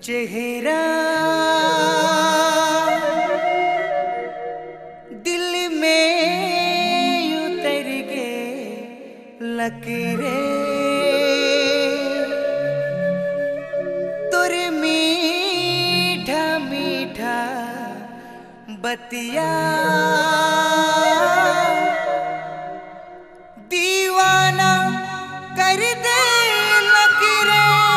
चेहरा दिल में उतर गे लकीरे तुर मीठा मीठा बतिया दीवाना कर दे लकीरे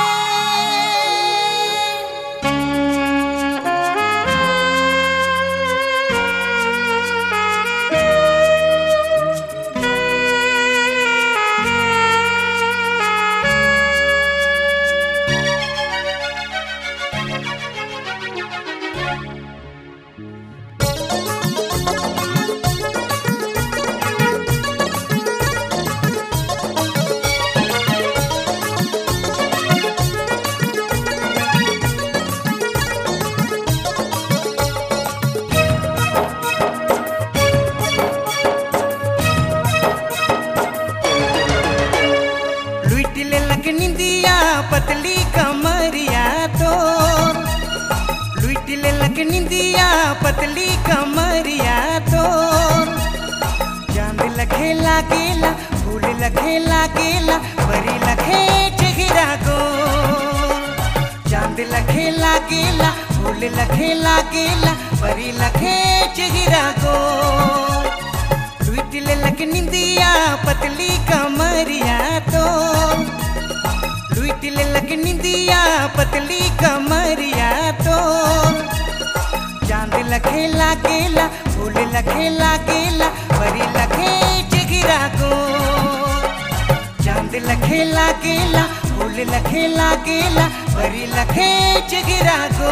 लुइट ले लग निंदिया पतली कमरिया तो लुइट ले लग निंदिया पतली कमरिया तो चांद लखे लागेला फूल लखे लागेला परी लखे चेहरा को चांद लखे लागेला फूल लखे लागेला परी लखे चेहरा को लुइट ले लग निंदिया पतली कमरिया तो लुइट ले लग निंदिया पतली कमरिया तो चांद लखे लागेला फूल लखे लागेला परी लखे चिगिरा को चांद लखे लागेला फूल लखे लागेला परी लखे चिगिरा को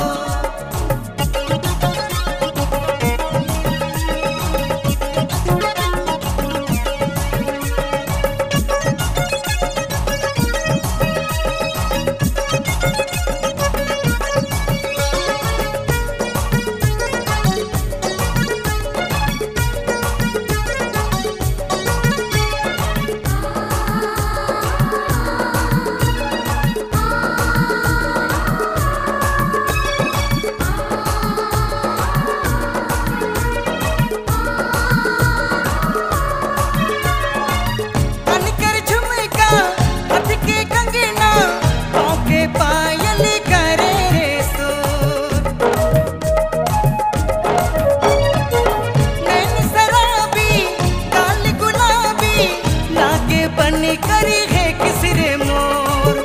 अनकर झुमका हाथ के कंगना पाँव के पायल करे रे सो नैन शराबी काल गुलाबी लागे बन करी है किसरे मोर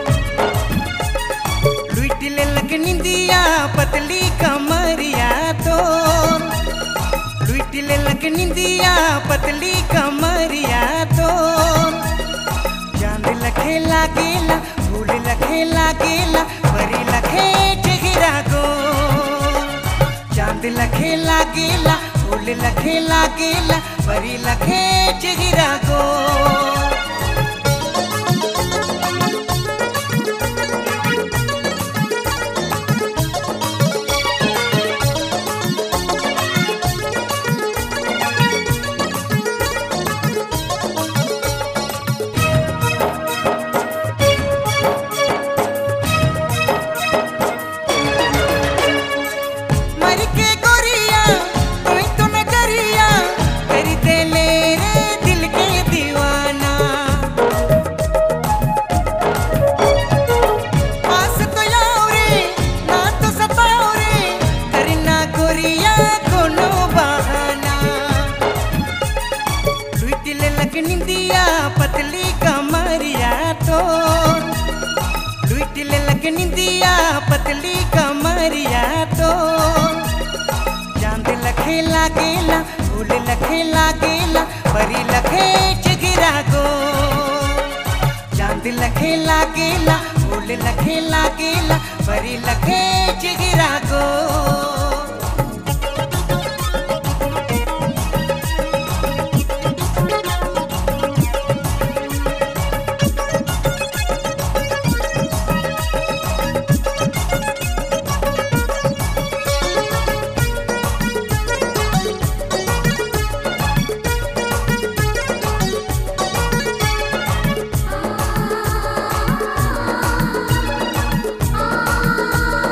लुइट ले लग निंदिया पतली कमरिया तो लुइट ले लग निंदिया पतली कमरिया तो चांद लखे लागेला फूल लखे लागेला परी लखे चेहरा को चांद लखे लागेला फूल लखे लागेला परी लखे चेहरा को मर के गोरिया कोई तो नजरिया कर दे ले रे दिल के दीवाना आस तो याओ रे ना तो सताओ रे करना गोरिया कोनो बहाना लुइट ले लग निंदिया पतली कमरिया तो लुइट ले लग निंदिया पतली कमरिया तो चांद लखे लागेला फूल लखे लागेला परी लखे चिगिरा को चांद लखे लागेला फूल लखे लागेला परी लखे चिगिरा को आ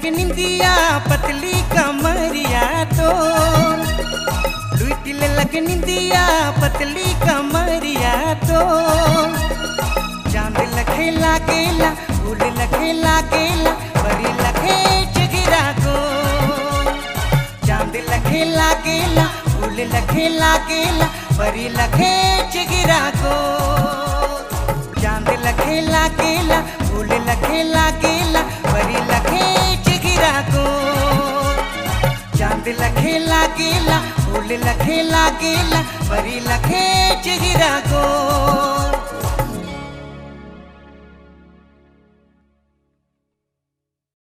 लगे निंदिया पतली कमरिया तो लुट लगे निंदिया पतली कमरिया तो चांद लखे लागेला फूल लखे लागेला परी लखे चिगिरा को चांद लखे लागेला फूल लखे लागेला परी लखे चिगिरा को चांद लखे लागेला फूल लखे लागेला परी लखे चिगिरा को चांद लखे लागेला फूल लखे लागेला परी लखे चिगिरा को